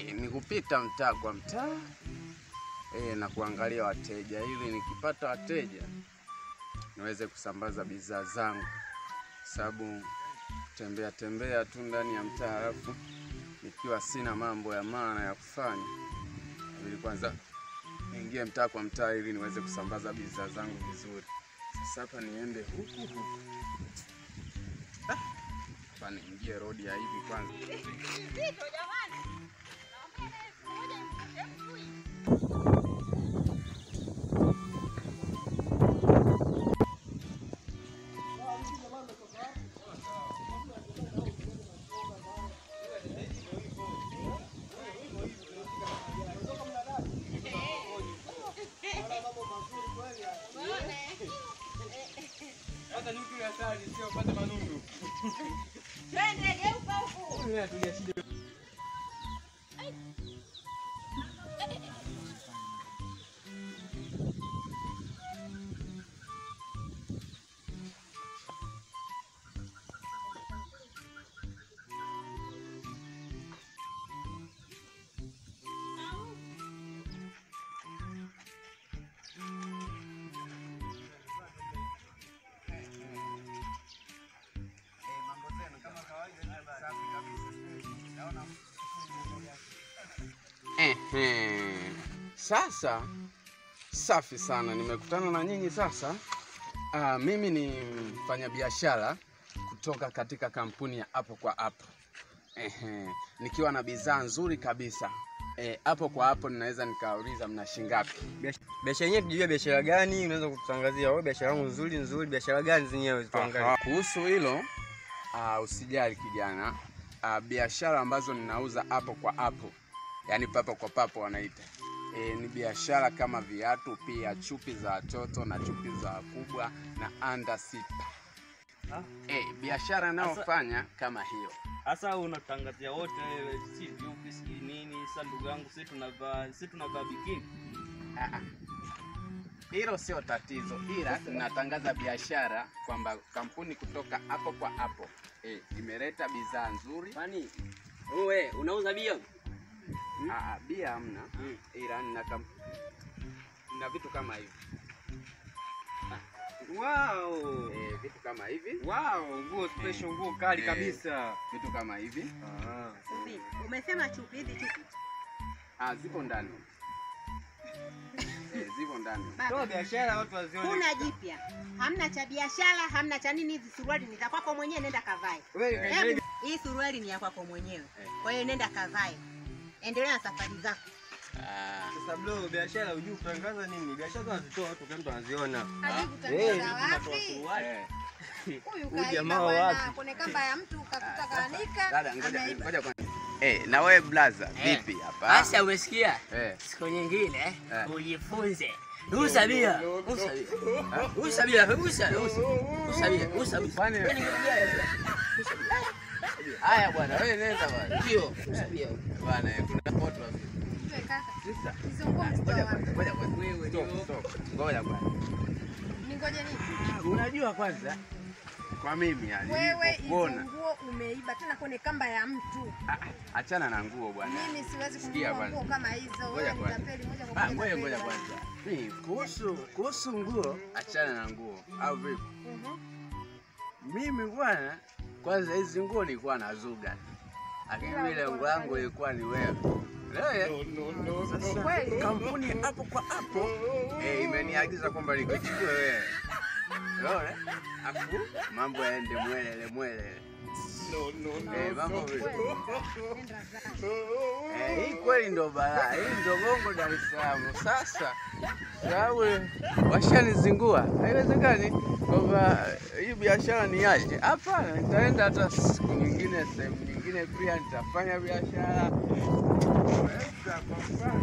eh, ni kupita mtaa kwa mtaa eh, na kuangalia wateja ili nikipata wateja niweze kusambaza bidhaa zangu, sababu tembea tembea tu ndani ya mtaa alafu nikiwa sina mambo ya maana ya kufanya, ili kwanza niingie mtaa kwa mtaa ili niweze kusambaza bidhaa zangu vizuri. Sasa hapa niende huku huku, Ah, hapa niingie rodi ya hivi kwanza. Ehe. Sasa safi sana, nimekutana na nyinyi sasa. Ah, mimi ni mfanyabiashara kutoka katika kampuni ya hapo kwa hapo. Ehe. Nikiwa na bidhaa nzuri kabisa Eh, hapo kwa hapo ninaweza nikauliza mna shingapi? Biashara yenyewe tujue biashara gani, unaweza kututangazia wewe biashara yangu nzuri nzuri, biashara gani zenyewe tuangalie. Aha. Kuhusu hilo ah, usijali kijana. Ah, biashara ambazo ninauza hapo kwa hapo, yaani papo kwa papo wanaita e, ni biashara kama viatu, pia chupi za watoto na chupi za wakubwa na under sita. Ah. E, biashara inayofanya kama hiyo. Sasa unatangazia wote wewe, si vipi si nini? Sasa ndugu yangu, sisi tunavaa sisi tunavaa bikini. Ah, ah. Hilo sio tatizo, ila tunatangaza biashara kwamba kampuni kutoka hapo kwa hapo e, imeleta bidhaa nzuri. Kwani wewe unauza bia? Ah, ah, bia hamna Mm. ila nina kam... nina vitu kama hivi Wow. e, vitu kama hivi Wow, nguo special, nguo kali Eh. kabisa. vitu kama hivi Ah. Subi, umesema chupi hizi chupi. ah, zipo ndani e, zipo ndani Toa Baba, biashara watu wazione. kuna jipya. Hamna cha biashara, hamna cha nini. Hizi suruali ni za kwako mwenyewe, nenda kavae. Wewe Hebu, hii suruali ni ya kwako mwenyewe, Eh. kwa hiyo nenda kavae, endelea na safari zako. ah, sasa bro, biashara hujui kutangaza nini? Biashara tunazitoa watu kila mtu anaziona. Hajui Eh, kutangaza tunatoa wapi? suruali. eh. Huyu Huyu kaiba jamaa bwana wapi? kwenye kamba ya mtu kakuta kaanika, Dada, ngoja ameiba. ngoja kwanza. Eh, na wewe blaza, Eh. vipi hapa? Sasa umesikia? Eh. Siku nyingine Eh. ujifunze. Usa bia. Usa bia. Usa bia. Usa. Usa bia. Usa bia. Kwani- Yaani kitu gani? Usa bia. Haya bwana, wewe nenda bwana. Ndio. Usa bia. Bwana, eh, kuna foto hapo. Wewe kaka, Sasa, hizo nguo ngoja mzitoa kwanza, wapi? ngoja kwanza. Wewe Stop, ndio. stop. Ngoja kwanza. Ningoje nini? Unajua kwanza kwa mimi yani Wewe hizo nilipokuona- nguo umeiba tena kwenye kamba ya mtu. Ah, ah, achana na nguo bwana. Mimi siwezi Sikia kununua kwanza. nguo kama hizo. Ngoja Wewe ni kwanza. tapeli moja kwa Ah, moja. ngoja tapeli ngoja wewe. kwanza. Mimi kuhusu kuhusu nguo, achana na nguo au vipi? Mhm. Mimi bwana, kwanza hizi nguo nilikuwa nazuga, lakini Ila vile ulikuwa lengo langu unafanya- ilikuwa ni wewe. Wewe sasa Kweli? kampuni hapo kwa hapo eh, imeniagiza kwamba nikuchukue wewe. Unaona? Afu mambo yaende mwelele mwelele. Eh, mambo vipi? Nenda zako. Eh, hii kweli ndo balaa, hii ndo Bongo Dar es Salaam. Sasa sababu washanizingua, haiwezekani kwamba hii biashara niache. Hapana, nitaenda hata siku nyingine, sehemu nyingine pia nitafanya biashara. Naweza kwa mfano